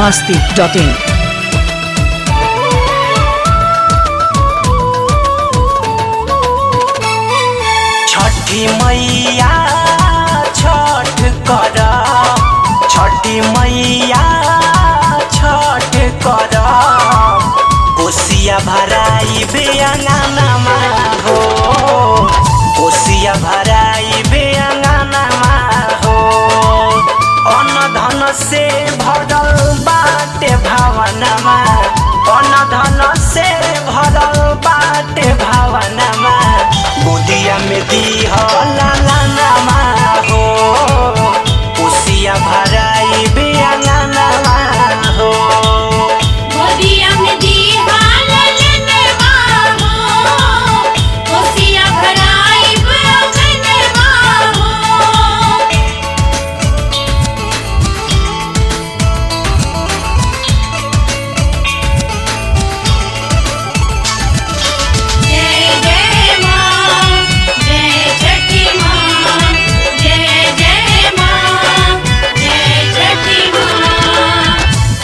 masti.in. छठी मैया छठ कर छठी मैया छठ कर कोसिया भराई बेअंगनामा हो कोसिया भराई बेअंगनामा हो अन्न धन से भरल बाटे भावनामा अन्न धन से भरल बाटे भावनामा बुदिया में दिहला लानामा हो कोसिया भराई बेअंगनामा हो गोदिया में दीहा ललनवा हो कोसिया भराई बगनवा हो जय जय मां जय छठी मां जय जय मां जय छठी मां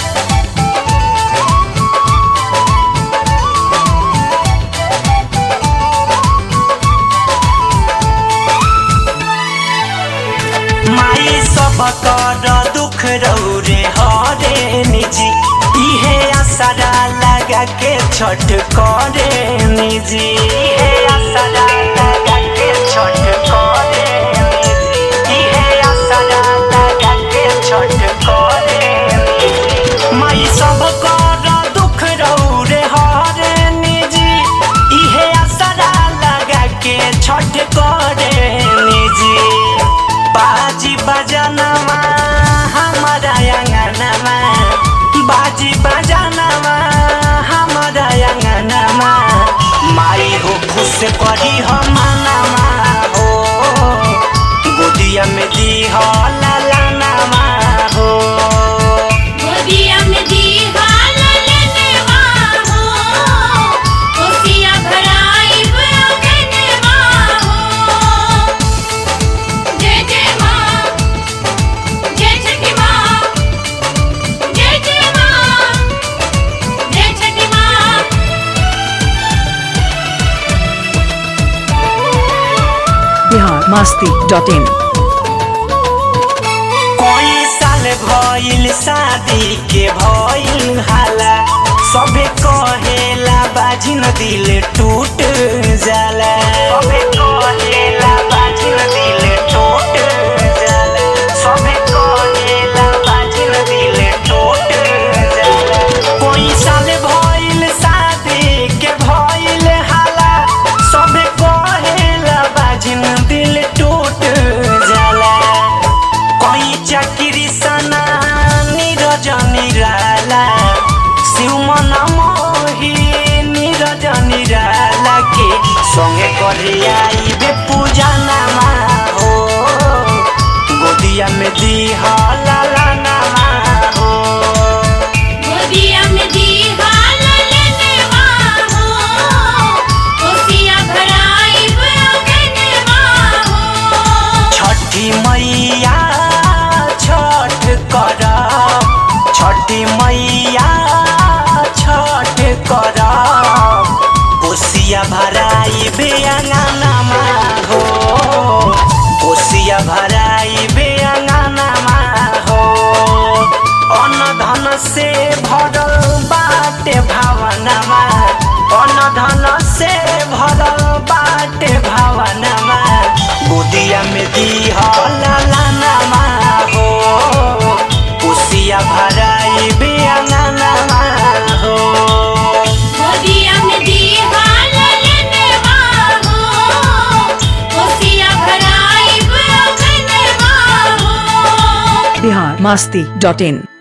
माई सब कर दुख रौरे हरे निजी इहे आसरा लगा के छठ करे निजी इहे आसरा लगा के छठ करे निजी इहे आसरा लगा के छठ करे निजी माई सब कर दुख रौरे हरे निजी इहे आसरा लगा के छठ करे निजी बाजी बजानामा हमारा आंगनामा बाजी बजानामा हमारा आंगनामा माई हो खुश करी हम मनामा हो गोदिया में दी हो लालानामा हो गोदिया में दीहा ललनवा हो कोसिया भराई बगनवा हो जय जय मां जय छठी मां जय जय मां जय छठी मां Bihar masti.in. कोई साल भइल शादी के भइल हाला सबे कहेला बाजिन दिल टूट जाला सबे कहेला बाजिन दिल टूट जाला सबे कहेला बाजिन दिल टूट जाला कोई साल भइल शादी के भइल हाला सबे कहेला बाजिन दिल टूट जाला कोई चाकरी सना नीरज निराला शिव मन मोही नीरज निराला के संगे करे आईबे पूजा नामा हो गोदिया में दी लाला नामा हो गोदिया में दीहा ललनवा हो कोसिया भराई बगनवा हो छठी मैया छठ कर छठी मैया छठ कर कोसिया भराई बेअंगनामा हो कोसिया भराई बेअंगनामा हो अन्न धन से भरल बाटे भावनामा अन्न धन से भरल बाटे भावनामा बुदिया में दिहला लानामा हो कोसिया भराई बेअंगनामा हो गोदिया में दीहा ललनवा हो कोसिया भराई बगनवा हो Bihar masti.in.